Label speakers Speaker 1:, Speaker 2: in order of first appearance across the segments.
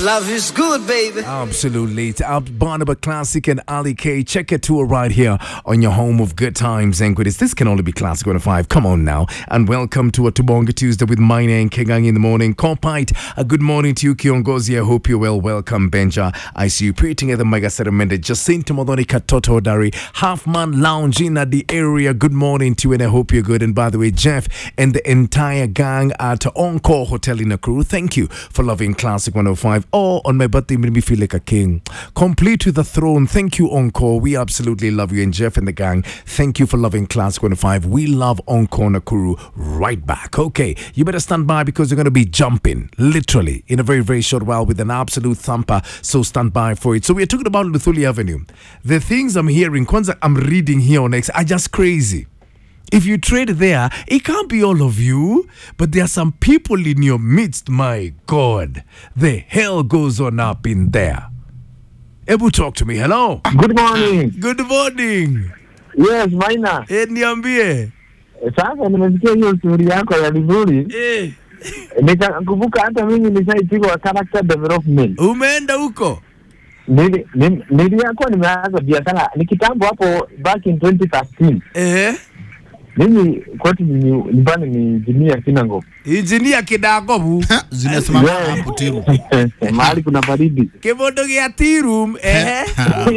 Speaker 1: Love is good, baby.
Speaker 2: Absolutely. It's Ab Barnaba Classic and Ali K. Check it tour right here on your home of good times and goodies. This can only be Classic 105. Come on now. And welcome to a Tubonga Tuesday with my name, Kegang in the morning. Compite. A good morning to you, Kiongozi. I hope you're well. Welcome, Benja. I see you preaching at the Mega Settlement. Jacinto Modoni Katoto Dari. Half Man Lounge in at the area. Good morning to you, and I hope you're good. And by the way, Jeff and the entire gang at Encore Hotel in Nakuru, thank you for loving Classic 105. Oh, on my birthday, made me feel like a king. Complete with the throne. Thank you, Encore. We absolutely love you. And Jeff and the gang, thank you for loving Classic 105. We love Encore Nakuru right back. Okay, you better stand by because you're going to be jumping, literally, in a very, very short while with an absolute thumper. So stand by for it. So we're talking about Luthuli Avenue. The things I'm hearing, Kwanzaa, I'm reading here on X are just crazy. If you trade there, it can't be all of you, but there are some people in your midst. My God, the hell goes on up in there. Ebu talk to me. Hello.
Speaker 3: Good morning.
Speaker 2: Good morning.
Speaker 3: Yes, Maina.
Speaker 2: Eh, niambie.
Speaker 3: Sasa nimesikia hiyo stori yako ya vizuri,
Speaker 2: Eh,
Speaker 3: nikakumbuka hata mimi nishaipigwa character development.
Speaker 2: umeenda huko?
Speaker 3: Nili- nim- Niliyakuwa nimeanza biashara ni kitambo hapo back in 2013.
Speaker 2: Eh,
Speaker 3: Mimi kwetu ni nyumbani ni jimia Sinango.
Speaker 2: injinia kidagobu
Speaker 4: zinasimama
Speaker 3: Yeah.
Speaker 4: hapo tiru
Speaker 3: mahali kuna baridi.
Speaker 2: kibondo gia tirum eh,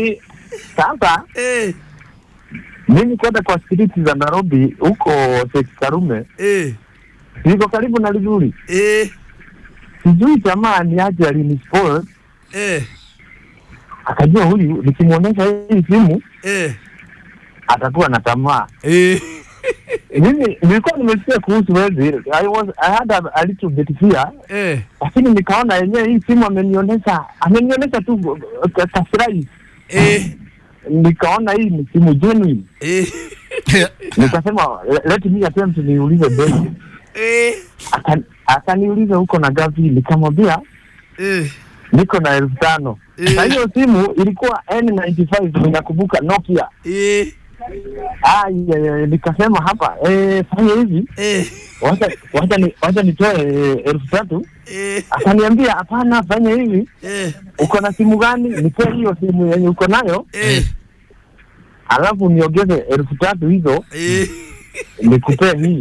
Speaker 3: Sasa
Speaker 2: eh,
Speaker 3: mimi kwenda kwa street za Nairobi huko Sheikh Karume,
Speaker 2: eh,
Speaker 3: niko karibu na Lizuri.
Speaker 2: eh,
Speaker 3: Sijui jamaa ni aje alinispoil,
Speaker 2: eh,
Speaker 3: akajua huyu nikimwonyesha hii simu
Speaker 2: eh,
Speaker 3: atakuwa na tamaa.
Speaker 2: eh,
Speaker 3: Mimi nilikuwa nimesikia kuhusu wezi, I was I had a, a little bit fear,
Speaker 2: eh,
Speaker 3: lakini nikaona yenyewe hii simu amenionyesha amenionyesha tu uh, ka- kafurahi,
Speaker 2: eh,
Speaker 3: nikaona hii ni simu genuine,
Speaker 2: eh,
Speaker 3: nikasema let me attempt niulize bei.
Speaker 2: eh,
Speaker 3: Aka- Akaniuliza huko na gapi, nikamwambia
Speaker 2: eh,
Speaker 3: niko na elfu tano
Speaker 2: Eh.
Speaker 3: na hiyo simu ilikuwa N95 ninakumbuka Nokia.
Speaker 2: eh,
Speaker 3: Ah, yeah, yeah, nikasema hapa eh, fanya hivi
Speaker 2: eh,
Speaker 3: wacha wacha ni wacha nitoe eh, elfu tatu
Speaker 2: eh,
Speaker 3: akaniambia hapana fanya hivi
Speaker 2: eh,
Speaker 3: uko na simu gani nipee hiyo simu yenye uko nayo
Speaker 2: eh,
Speaker 3: alafu niongeze elfu tatu hizo
Speaker 2: eh.
Speaker 3: nikupee hii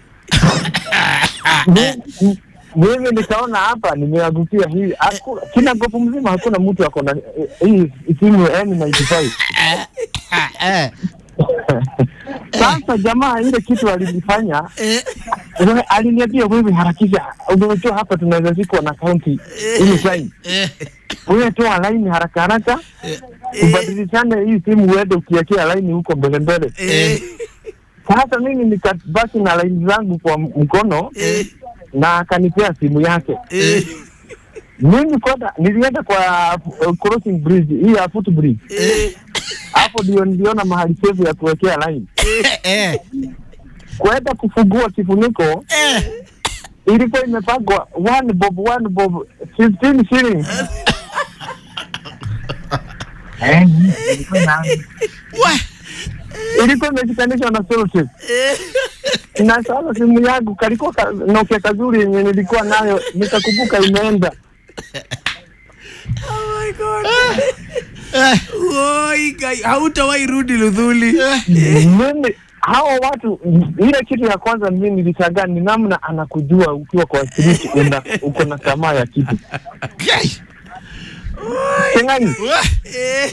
Speaker 3: Mi- mi- mimi nikaona hapa nimeangukia hii Haku- kina gofu mzima hakuna mtu ako na eh, hii simu N95 sasa jamaa ile kitu alinifanya wewe aliniambia wewe harakisha umejua hapa tunaweza zikwa na kaunti ili sign wewe toa laini haraka haraka ubadilishane hii simu uende ukiekea laini huko mbele mbele
Speaker 2: Eh,
Speaker 3: sasa mimi nikabaki na laini zangu kwa mkono
Speaker 2: eh,
Speaker 3: na akanipea simu yake
Speaker 2: eh,
Speaker 3: mimi kwenda nilienda kwa uh, crossing bridge hii ya foot bridge
Speaker 2: eh,
Speaker 3: hapo ndio niliona mahali sefu ya kuwekea laini
Speaker 4: Eh,
Speaker 3: kwenda kufungua kifuniko
Speaker 4: eh.
Speaker 3: ilikuwa imepangwa one bob one bob 15 shillings Eh, ilikuwa ina-
Speaker 4: Wa-
Speaker 3: ilikuwa imeshikanishwa na sellotape
Speaker 2: eh.
Speaker 3: na sasa simu yangu kalikuwa ka, Nokia kazuri yenye nilikuwa nayo nikakumbuka imeenda
Speaker 2: Oh my God.
Speaker 4: Eh,
Speaker 2: Oi, guy, hautawahi rudi Luthuli.
Speaker 3: mimi hao watu ile kitu ya kwanza mimi nilishangaa ni namna anakujua ukiwa kwa street una- uko na tamaa ya kitu
Speaker 4: guy.
Speaker 3: Kengani
Speaker 4: Wa-
Speaker 2: Eh,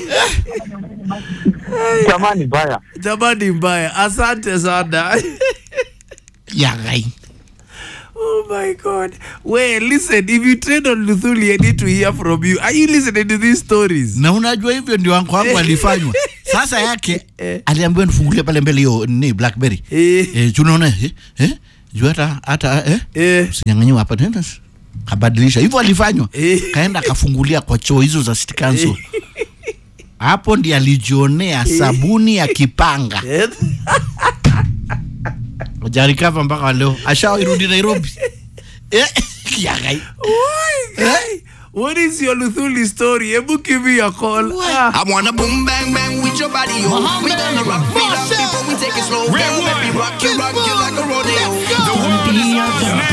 Speaker 3: tamaa ni mbaya
Speaker 2: Jamani mbaya, asante sana.
Speaker 4: Yeah, guy.
Speaker 2: Oh my God. Well, listen, if you trade on Luthuli, I need to hear from you. Are you listening to these stories?
Speaker 4: na unajua hivyo ndio wangu wangu alifanywa sasa yake
Speaker 2: Eh.
Speaker 4: aliambiwa nifungulie pale mbele hiyo ni blackberry
Speaker 2: Eh,
Speaker 4: eh, tunaona eh, eh, juu hata hata eh,
Speaker 2: eh,
Speaker 4: usinyang'anyiwa hapa tena kabadilisha hivyo alifanywa
Speaker 2: Eh.
Speaker 4: kaenda akafungulia kwa choo hizo za city council hapo ndi alijionea sabuni ya kipanga
Speaker 2: eh.
Speaker 4: jarikava mpaka leo ashawairudi nairobi eh, yagai
Speaker 2: Oi, guy. What is your Luthuli story? Ebu give me a call. Ah.
Speaker 5: I wanna boom bang bang with your body, yo. We gonna rock it up before we take it slow. Girl, let me rock you, rock you like a rodeo.
Speaker 6: The world is ours now.